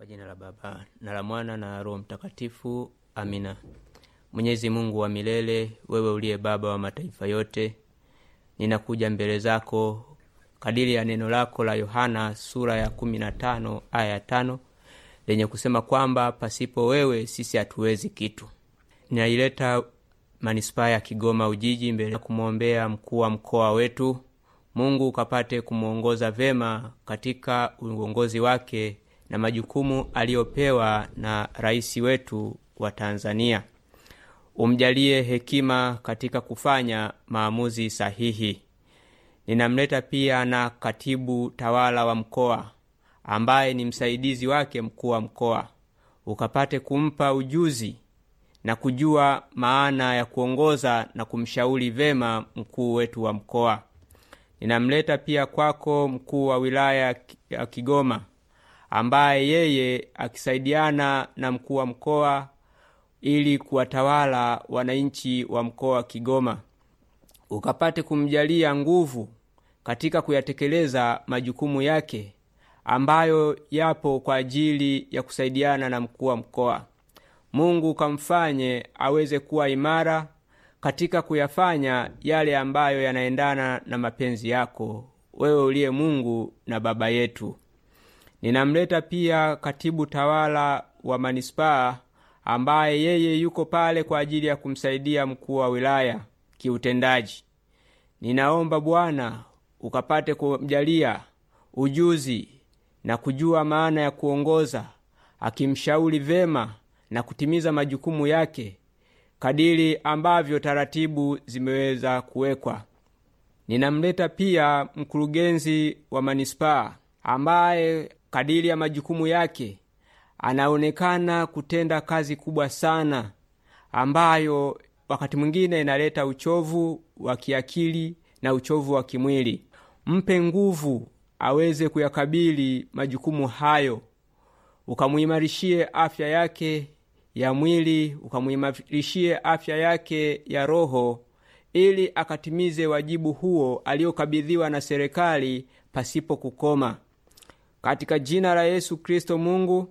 Kwa jina la Baba na la Mwana na Roho Mtakatifu, amina. Mwenyezi Mungu wa milele, wewe uliye Baba wa mataifa yote, ninakuja mbele zako kadiri ya neno lako la Yohana sura ya 15 aya ya tano lenye kusema kwamba pasipo wewe sisi hatuwezi kitu. Ninaileta manispaa ya Kigoma Ujiji mbele ya kumwombea mkuu wa mkoa wetu. Mungu ukapate kumwongoza vema katika uongozi wake na majukumu aliyopewa na rais wetu wa Tanzania. Umjalie hekima katika kufanya maamuzi sahihi. Ninamleta pia na katibu tawala wa mkoa ambaye ni msaidizi wake mkuu wa mkoa, ukapate kumpa ujuzi na kujua maana ya kuongoza na kumshauri vema mkuu wetu wa mkoa. Ninamleta pia kwako mkuu wa wilaya ya Kigoma ambaye yeye akisaidiana na mkuu wa mkoa ili kuwatawala wananchi wa mkoa wa Kigoma, ukapate kumjalia nguvu katika kuyatekeleza majukumu yake ambayo yapo kwa ajili ya kusaidiana na mkuu wa mkoa. Mungu ukamfanye aweze kuwa imara katika kuyafanya yale ambayo yanaendana na mapenzi yako, wewe uliye Mungu na Baba yetu. Ninamleta pia katibu tawala wa manispaa ambaye yeye yuko pale kwa ajili ya kumsaidia mkuu wa wilaya kiutendaji. Ninaomba Bwana ukapate kumjalia ujuzi na kujua maana ya kuongoza, akimshauri vema na kutimiza majukumu yake kadiri ambavyo taratibu zimeweza kuwekwa. Ninamleta pia mkurugenzi wa manispaa ambaye kadiri ya majukumu yake anaonekana kutenda kazi kubwa sana ambayo wakati mwingine inaleta uchovu wa kiakili na uchovu wa kimwili. Mpe nguvu aweze kuyakabili majukumu hayo, ukamuimarishie afya yake ya mwili, ukamuimarishie afya yake ya roho, ili akatimize wajibu huo aliyokabidhiwa na serikali pasipo kukoma. Katika jina la Yesu Kristo, Mungu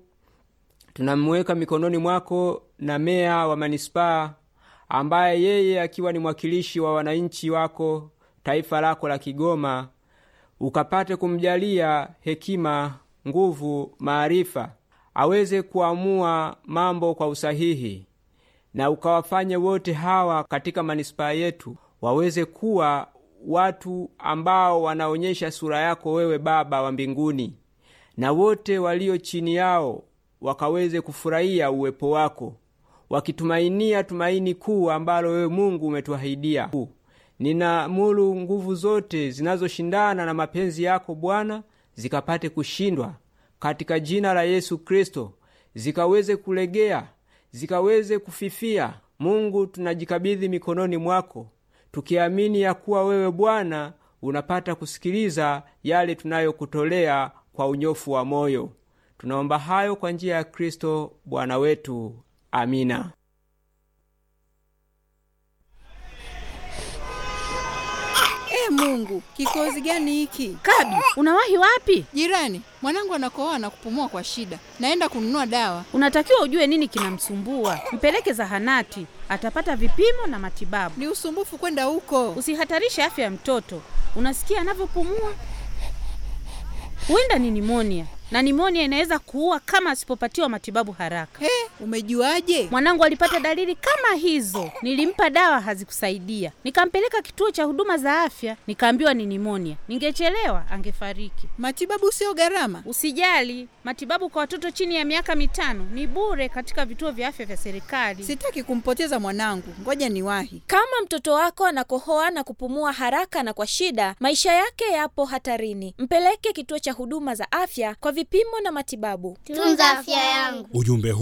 tunamweka mikononi mwako na meya wa manispaa ambaye yeye akiwa ni mwakilishi wa wananchi wako taifa lako la Kigoma, ukapate kumjalia hekima, nguvu, maarifa, aweze kuamua mambo kwa usahihi, na ukawafanye wote hawa katika manispaa yetu waweze kuwa watu ambao wanaonyesha sura yako wewe Baba wa mbinguni, na wote walio chini yao wakaweze kufurahia uwepo wako, wakitumainia tumaini kuu ambalo wewe Mungu umetuahidia. Ninaamuru nguvu zote zinazoshindana na mapenzi yako Bwana zikapate kushindwa katika jina la Yesu Kristo, zikaweze kulegea, zikaweze kufifia. Mungu, tunajikabidhi mikononi mwako tukiamini ya kuwa wewe Bwana unapata kusikiliza yale tunayokutolea kwa unyofu wa moyo. Tunaomba hayo kwa njia ya Kristo Bwana wetu. Amina. E Mungu, kikozi gani hiki? Kabi, unawahi wapi? Jirani, mwanangu anakohoa na kupumua kwa shida, naenda kununua dawa. Unatakiwa ujue nini kinamsumbua, mpeleke zahanati, atapata vipimo na matibabu. Ni usumbufu kwenda huko. Usihatarishe afya ya mtoto. Unasikia anavyopumua? Huenda ni nimonia, na nimonia inaweza kuua kama asipopatiwa matibabu haraka. He, umejuaje? Mwanangu alipata dalili kama hizo, nilimpa dawa hazikusaidia, nikampeleka kituo cha huduma za afya, nikaambiwa ni nimonia. Ningechelewa angefariki. Matibabu sio gharama. Usijali, matibabu kwa watoto chini ya miaka mitano ni bure katika vituo vya afya vya serikali. Sitaki kumpoteza mwanangu, ngoja niwahi. Kama mtoto wako anakohoa na kupumua haraka na kwa shida, maisha yake yapo hatarini. Mpeleke kituo cha huduma za afya kwa vipimo na matibabu. Tunza afya yangu. Ujumbe